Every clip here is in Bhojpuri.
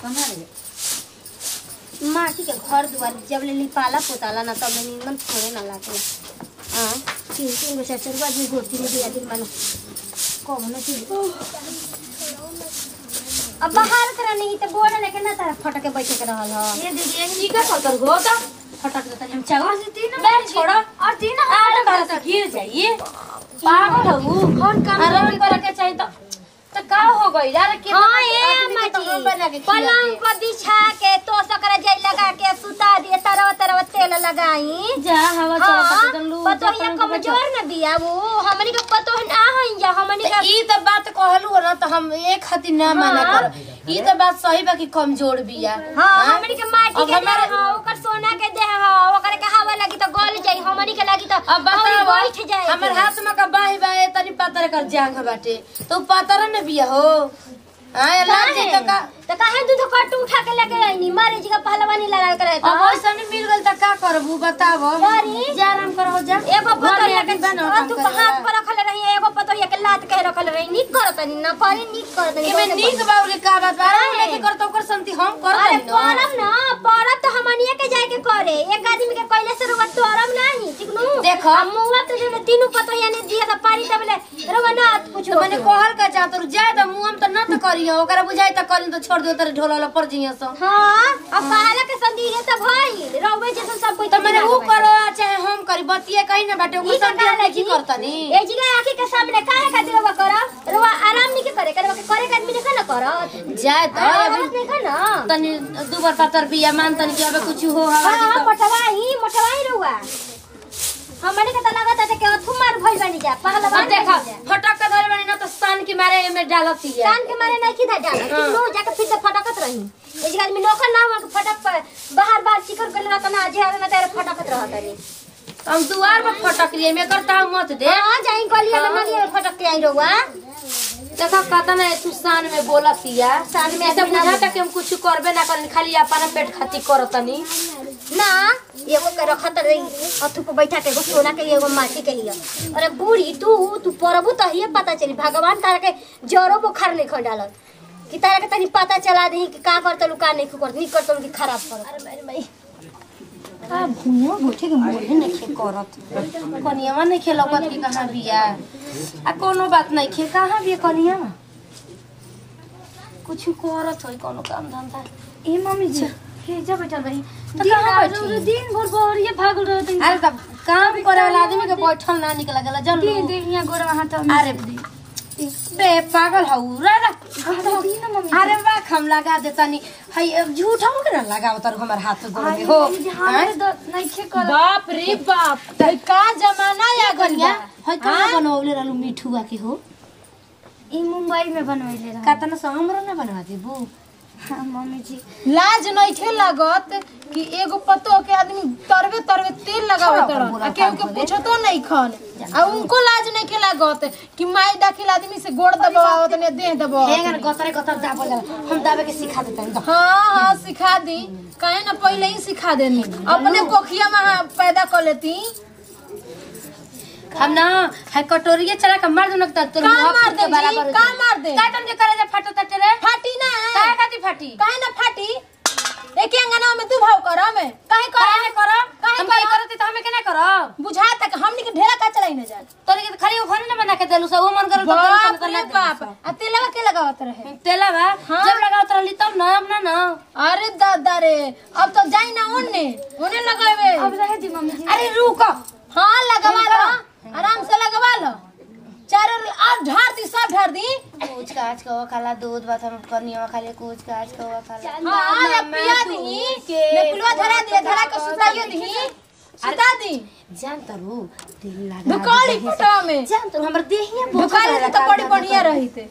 कहाँ रे माटी के घर दुआर जब ले लिपाला पोताला ना तब ले निमन थोड़े ना लागे हाँ तीन तीन गो चार चार गो आदमी गोटी में दिया दिन मानो कौन चीज अब बाहर करा नहीं तो बोरा लेके ना तारा फटक के बैठे के रहल ह ये दीदी ये का कर हो तो फटक देता हम चावल से तीन बैठ छोड़ो और तीन आठ बार से गिर जाइए पागल हो कौन काम आराम करे के चाहिए तो तो का हो गई यार के हाँ ये माटी पलंग पर बिछा के तो सकरा जाई लगा के सुता दिए तरह तरह तेल लगाई जा हवा हाँ, चला के लू पतो ये कमजोर न बिया वो हमनी के पतो ना हई जा हमनी के ई तो बात कहलू ना तो हम एक खातिर ना माना कर ई तो बात सही बा कि कमजोर बिया हाँ हमनी के माटी अब के हमारे- देह हाँ ओकर सोना के देह हाँ ओकर के हवा लगी तो गल जाई हमनी के लगी तो अब हमनी बताओ बैठ जाए हमर हाथ में का बाही बाहे तनी पातर कर जांग बाटे तो पातर न बिया हो हां लाग जे तो का तो काहे दूध कट उठा के लेके आईनी मारे जी का पहलवानी लड़ा के रहे अब ऐसा नहीं मिल गल त का करबू बताओ सॉरी। जा आराम करो जा एगो पतोहिया के बनो और तू हाथ पर रखल रही एगो पतोहिया के लात के रखल रही निक करत नहीं ना करे निक करत नहीं एमे नीक बाउले का बात बा लेके कर तो ओकर संति हम कर अरे दई न परम ना परम तो हमनिए के जाए के करे एक आदमी के कहले से रुआ तोरम नहीं ठीक नु देखो। हम मुआ तो जो तीनों पतोहिया ने दिया था पानी तबले रुआ ना कुछ तो मैंने कहल का जा तो जाए तो मुंह हम तो न तो करियो ओकरा बुझाई त करिन तो छोड़ दियो तेरे ढोला पर जिया सो हां अब कहला के संदी है तो भाई रउवे जैसे सब कोई तो मैंने ऊ करो चाहे हम करी बतिए कहीं ना बाटे ओकर संति हम की करतनी ए जिगा आंखी के सामने काहे खातिर रुआ कर रुआ आराम नहीं के करे करे के करे के आदमी देखा ना करत जाए तो हाँ, अभी औरत देखा ना तनी दू बार पातर बिया मान तनी कि अबे कुछ हो हवा हाँ, जी तो मोटवाई मोटवाई रहुआ हमने के त लागत है कि अथु मार भइल बानी जा पहला अब बार देखा फटक के धरे बनी ना तो सान के मारे में डालती है कान के मारे नहीं किधा डाल हाँ। नो जाके फिर से फटकत रही ए जगह आदमी नौकर ना हुआ कि फटक पर बाहर बाहर चिकर कर रहता ना जे ना तेरे फटकत रहता नहीं हम दुआर पर फटक लिए में करता हूं मत दे हां जाई गलिया में नलिया में फटक के आई रहुआ देखा कहता ना तू सान में बोलतिया सान में ऐसे आदमी ना बुझाता कि हम कुछ करबे ना करनी खाली अपना पेट खातिर करतनी ना एगो के रखत रही अथु पे बैठा के एगो सोना के एगो माटी के हिया अरे बूढ़ी तू तू परबू तो हिये पता चली भगवान तारा के जरो बुखार नहीं खा डालत कि तारा के तनी पता चला दही कि का करतलू का नहीं करत नहीं करतलू कि खराब करत अरे मेरे भाई का भुइया बैठे के मोरे नहीं खे करत कनियावा नहीं खे लौकत की कहां बिया आ कोनो बात नहीं खे कहां बिया कनिया कुछ करत होई कोनो काम धंधा ए मम्मी जी हे जा बैठल रही तो दिन कहाँ रात बैठी? रउरा दिन भर बहरिए भागल रहत हई। अरे तब काम करे वाला आदमी के बैठल ना निकल गला जन दे दे यहाँ गोरा हाथ अरे बे पागल हौ रे रे दी ना मम्मी अरे वाह हम लगा देतानी हई अब झूठ हम के ना लगाव तर हमर हाथ गोड़ में हो मम्मी जी हमारे हैं? दर्द नहीं खे कर बाप रे बाप तई का जमाना या गनिया हई का बनौले रहलू मिठुआ के हो ई मुंबई में बनवैले रहा कातना से हमरो ना बनवा देबू हाँ मम्मी जी लाज नइखे लागत कि एगो पतो के आदमी तरवे तरवे तेल लगावत रहन आ केहू के पूछतो नहीं खन आ उनको लाज नइखे लागत कि माई दाखिल आदमी से गोड़ दबावत ने देह दबावत हेंगर गतरे गतर दाबल जाला हम दाबे के सिखा देतानी तो हाँ हाँ सिखा दी काहे ना पहले ही सिखा देनी अपने कोखिया में हाँ पैदा कर लेती हम ना है कटोरिया चला के मार दूं तोर का मुंह मार दे बराबर हो जी? का जाई। मार दे? का तुम जे करे जे फाटो तटे रे फाटी ना काहे खाती फाटी काहे ना फाटी एक अंगना में तू भाव कर में काहे काहे कर ने करब काहे हम काहे करब? करती तो हमें केना करब बुझा तक हमनी के ढेला का चलाई न जाए तोरे के खाली ओखने ना बना के देलु सब वो मन करल तो बाप कर रे बाप आ तेलवा के लगावत रहे तेला बा हाँ। जब लगावत रहली तब ना अब ना ना अरे दादा रे अब तो जाई ना ओने ओने लगावे अब रहे दी मम्मी जी अरे रुको हाँ लगवा लो आराम से लगवा लो चारों और ढार दी सब ढार दी कुछ काच को खाला दूध बात हम कनिया खाले कुछ काच को खाला हाँ या पिया दी ने पुलवा धरा दी धरा के सुताइयो दी सुता दी जान तरू दिल लगा दुकाली फुटवा में जान तरू हमर देहिया दुकाली तो बड़ी बढ़िया रही थे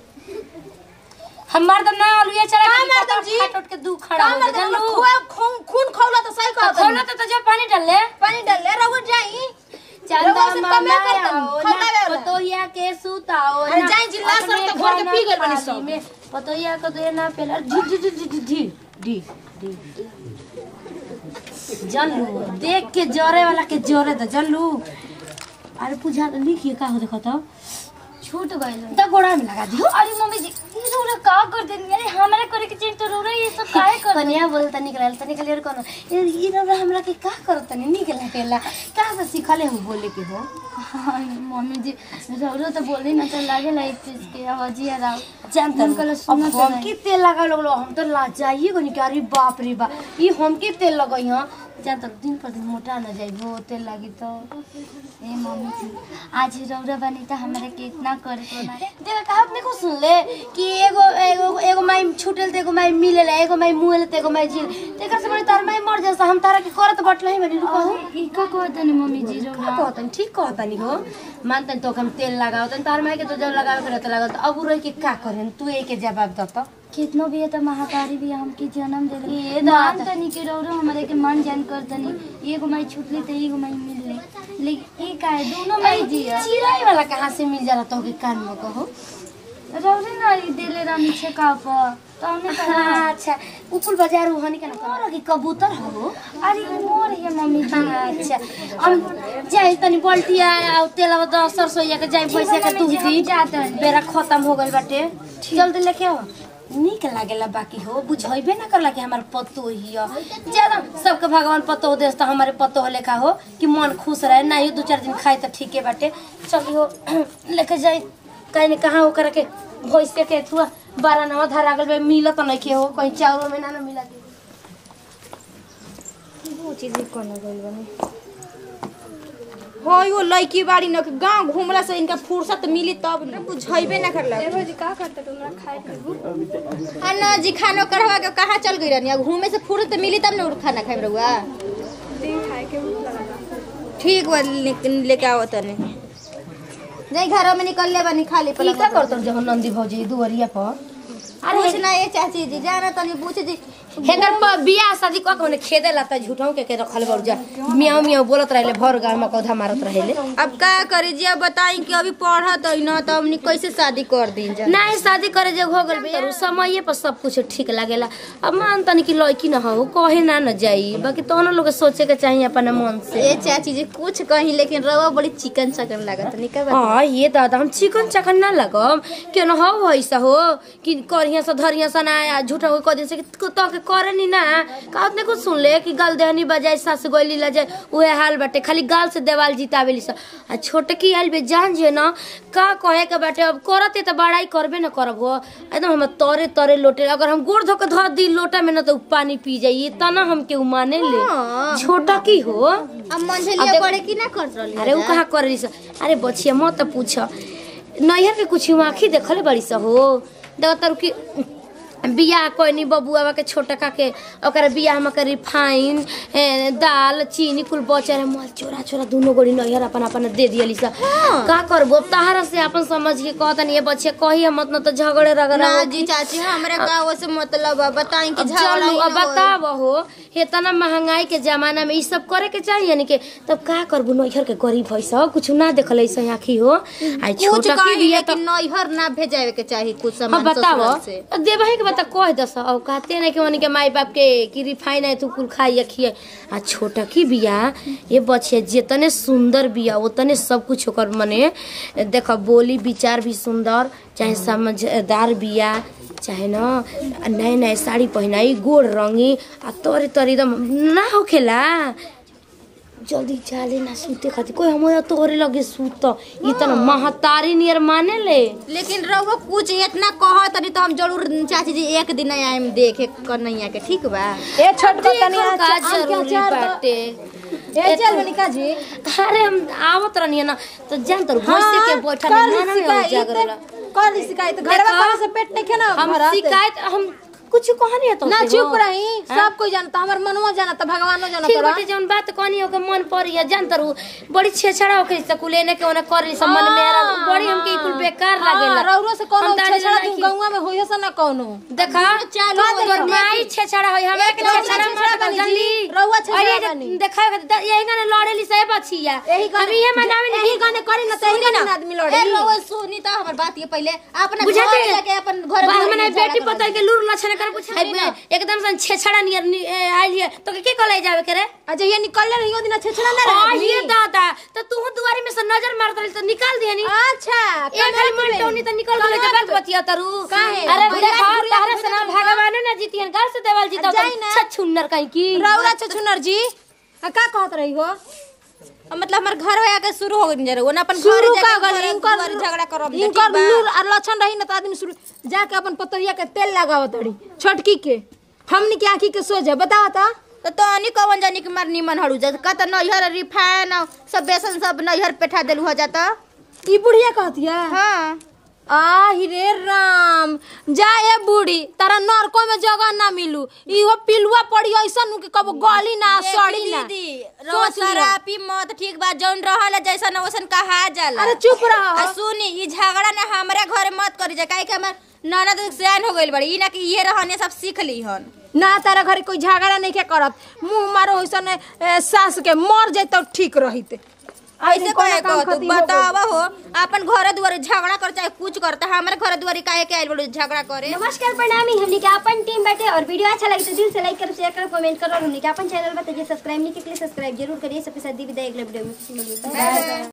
हमार दम ना अलुए चला का मैडम जी? फाट के दू खड़ा का हो मर जान दे लू खून खून खून खौला तो सही कहत खोलो तो तो जब पानी डाल ले पानी डाल ले रहो जाई चंदा रउआ से कमे मामा करतन, आओ खौलावे ना, वाला। पतोहिया के सुताओ अरे ना, जाई जिल्ला सब अपने तो घर के खाना पी गइल बानी थाली सब। में पतोहिया को दे ना पेला ढी ढी ढी ढी ढी ढी ढी ढी जानलू देख के जरे वाला के जरे दे जानलू अरे पूजा लिखिए का हो देखो तो छूट गइल तो गोड़ा में लगा दियो अरे मम्मी जी ये रउरा का कर देनी अरे हमरा करे के चाहिए तो रौरा ये सब काहे कर कन्या बोल तनी निकल तनी निकल कोनो ये ई रौरा हमरा के का करत तनी निकल हटेला का से सिखले हो बोले के हो हाँ, मम्मी जी रौरा तो बोली ना तो लागेला एक चीज के आवाजिया राव जानता उनका ला अब सुना तो हम नहीं। के तेल लगा लगलो हम तो लाजाइए गनी कि अरे बाप रे बा ई हम के तेल लगई हां जानता दिन पर दिन मोटा न जाइबो तेल लागी तो ए मम्मी जी आज रौरा बनी तो हमारे के इतना करे को ना देखा कहावत नहीं को सुन ले कि एगो एगो एगो माई छूटल त एगो माई मिलेला एगो माई मुएल त एगो माई जिल तेकर से बड़ी तार माई मर जासा हम तारा के करत बटल ही बनी रुको ई का कहत नहीं मम्मी जी रौरा कहतन ठीक कहतनी हो मानतन तो हम तेल लगावतन तार माई के तो जब लगावे के रहत लगावत अब रह के का करेन तू एके जवाब द त कितनो भी है तो महातारी भी हमके जन्म दे ये मान दादा। तनी के रौरा हमारे के मन जान कर तनी एगो माई छूटली तो एगो माई मिल ले लेकिन ई का है दोनों माई जी है चिराई वाला कहाँ से मिल जाला तो के कान में कहो रौरे ना ई देले रानी छेका पर तो हमने कहा अच्छा ऊपर बाजार हनी के ना कहो कि कबूतर हो अरे ई मोर है मम्मी जी अच्छा हम जाए तनी बल्टिया आ तेलवा द सरसोईया के जाए पैसा के तू दी जात हनी। बेरा खत्म हो गइल बाटे जल्दी लेके आओ निक लागेला बाकी हो बुझाइबे ना करला कि हमार पत्तो हिय ज्यादा सबके भगवान पत्तो देस तो हमारे पत्तो हो लेखा हो कि मन खुश रहे ना ही दू चार दिन खाए तो ठीके बाटे चली हो लेके जाए कहीं ने कहाँ हो करके भैंसे के थुआ बारह नवा धरा गल बे मिलत नहीं के हो कहीं चावल में ना ना मिला के हो यो लड़की बाड़ी न गांव घूमला से इनका फुर्सत मिली तब न बुझाइबे ना करला अन्ना जी खाना करवा के कहाँ चल गई रहनी घूमे से फुर्सत मिली तब न खाना खाए रहुआ ठीक बा ले- लेके आओ तने नहीं घर में निकल ले बनी खाली ई का करत जब नंदी भौजी दुवरिया पर अरे कुछ ना ये चाची जी जाना तनी पूछ जी हेकर पर बियाह शादी क के खेदे ला त झूठों के के रखल बड़ जा मियाँ मियाँ बोलत रहले भर गाँव में कौधा मारत रहले अब का करी जी अब बताई कि अभी पढ़त है ना तो हमनी कैसे शादी कर दी जा नहीं शादी करे जब हो गल बिया समय पर सब कुछ ठीक लागेला अब मान तनी कि लड़की न हो कहे ना न जाई बाकी तोहनो लोग के सोचे के चाहिए अपने मन से ये चाची जी कुछ कहीं लेकिन रवा बड़ी चिकन चकन लागत नहीं का हाँ ये दादा हम चिकन चकन ना लगम क्यों न हो ऐसा हो कि करिया से धरिया से ना आ झूठा हो कह दिन से कि तो के करे नी ना कहत ने कुछ सुन ले कि गल देहनी बजाय सास गोली ला जाए उहे हाल बाटे खाली गाल से देवाल जीतावेली सा आ छोटकी आइल बे जान जे ना का कहे के बाटे अब करते तो बड़ाई करबे ना करब हो एकदम हम तरे तरे लोटे अगर हम गोड़ धो के धर दी लोटा में ना तो उ पानी पी जाई तना हमके उ माने ले छोटा की हो अब मंझलिया करे की ना कर रही अरे उ कहाँ कर रही अरे बचिया मत पूछ नैहर के कुछ आँखी देखले बड़ी सा हो देख तर की बियाह कोनी बबुआ के छोटका के ओकर बियाह में के रिफाइन ए, दाल चीनी कुल बचे रहे मल चोरा चोरा दोनों गोड़ी नैहर अपन अपन दे दियली सा का करबो तहारा से अपन समझ के कहतन ये बच्चे कही मत न तो झगड़े रगड़ा ना जी चाची हमरा गाँव से मतलब है बताई कि अब झगड़ा चलू ही अब ना होई। बताब हो इतना महंगाई के जमाना में ई सब करे के चाहिए यानी के तब का करबू नैहर के गरीब है सब कुछ ना देखल ऐसे आखी हो आई कुछ छोटा की कहीं बिया तो लेकिन नैहर ना भेजावे के चाही कुछ हाँ सामान बताओ ससुराल से देवही के बता कह दस अब कहते ना कि उन्हीं के माई बाप के कि रिफाइन है तू कुल खाई खिए आ छोटा की बिया ये बच्चे जितने सुंदर बिया उतने सब कुछ ओकर मने देख बोली विचार भी सुंदर चाहे समझदार बिया चाहे न नए नए साड़ी पहनाई गोड़ रंगी आ तोरे तोरे एकदम ना होखेला जल्दी चाले ना सूते खातिर कोई हम तोहरे लगे सूत इतना महतारी नियर माने ले लेकिन रहो कुछ इतना कह तनी तो हम जरूर चाची जी एक दिन आएम देखे कन्हैया के ठीक बा ए छोटको तनी देखो का आम के जरूरी अचार दो। बाटे ए चल बनी का जी अरे हम आवत रहनी ना तो जान तर भैंसे के बैठा कर ना ना शिकायत जागरला कर ली शिकायत घरवा देखो, करे से पेट नहीं खेना हम भरत। शिकायत हम कुछ कहानी है तो ना चुप रही सब कोई जानता हमर मनवा जानता भगवानो ठीक जानता बाटे जौन बात कहनी हो के मन पड़ी है जान तर बड़ी छेछड़ा हो के सकुले ने के ओने कर ली सम्मान में आ बड़ी हमके कुल बेकार लागेला रौरो से कोनो हम तारी छेछड़ा नहीं तू की- गौवा में होइए से ना कोनो देखा चालू का हो तोर जाए। माई छेछड़ा होई हमरा के रउआ छेछड़ा छेछड़ा मत बनी जल्दी जी, रउआ छेछड़ा अरे बनी। देखा यही गाने लड़ेली से बचिया यही गाने- अभी ये मनावे नहीं यही गाने करी ना तही ना आदमी लड़ी ए रहो सुनी तो हमर बात ये पहले अपना बुझाते घर जाके अपन घर बाहर में में झगड़ा बेटी करवा पता के लूर लछन कर पूछा एकदम सन छेछड़ा नियर नि- ए, आइल है तो के कले जावे करे अच्छा ये निकलले रही दिन छेछड़ा ना आ रही ये दादा तो तू दुआरी में से नजर मारत रही तो निकाल दिया नी अच्छा एक घड़ी मन टोनी तो निकल गले तो बात बतिया तरू काहे? अरे भैया देखा बुढ़िया तारे से ना भगवान जीतियन गाल से देवाल जीता जाई ना। छछुन्नर कहीं की रौरा छछुनर जी आ, का कहत रही हो अब मतलब हमार घर में आके शुरू हो गई जरा वो ना अपन घर शुरू का जाके गल घर इनकर दुआर झगड़ा करब इनकर लूर और लक्षण रही ना तो आदमी शुरू जाके अपन पतोहिया के तेल लगावत रही छोटकी के हमनी के आंखी के सोझे बताओ तो तो तनी कवन जानी कि मार निमन हड़ू जा का त नैहर रिफाइन सब बेसन सब नैहर पेठा देलू हो जाता ई बुढ़िया कहतिया हाँ आहि रे राम जा ए बूढ़ी तारा नरको में जगह ना मिलू इहो पिलुआ पड़ी ऐसन नु कि कबो गली ना सड़ी ना दीदी सोच लियो। शराबी मत ठीक बा जौन रहल जैसन वैसन कहा जाला अरे चुप रहो आ सुनी ई झगड़ा ना हमरे घरे मत करी जा काहे कि हमर ननद सयान हो गइल बड़ी ई ना कि ये रहने सब सीख ली हन ना तारा घरे कोई झगड़ा नहीं के करत मुंह मारो ऐसन ए, सास के मर जाए तो ठीक रहिते ऐसे कहे काम को तू खातिर हो गइल। बतावा हो अपन घर दुआरे झगड़ा कर चाहे कुछ कर त हमरे घर दुआरे काहे के आइल बड़ी झगड़ा करे नमस्कार प्रणामी हमने के अपन टीम बैठे और वीडियो अच्छा लगे तो दिल से लाइक करो शेयर करो कमेंट करो और हमने के अपन चैनल बताइए सब्सक्राइब नहीं किया सब्सक्राइब जरूर करिए सबके साथ दी विदाई अगले वीडियो में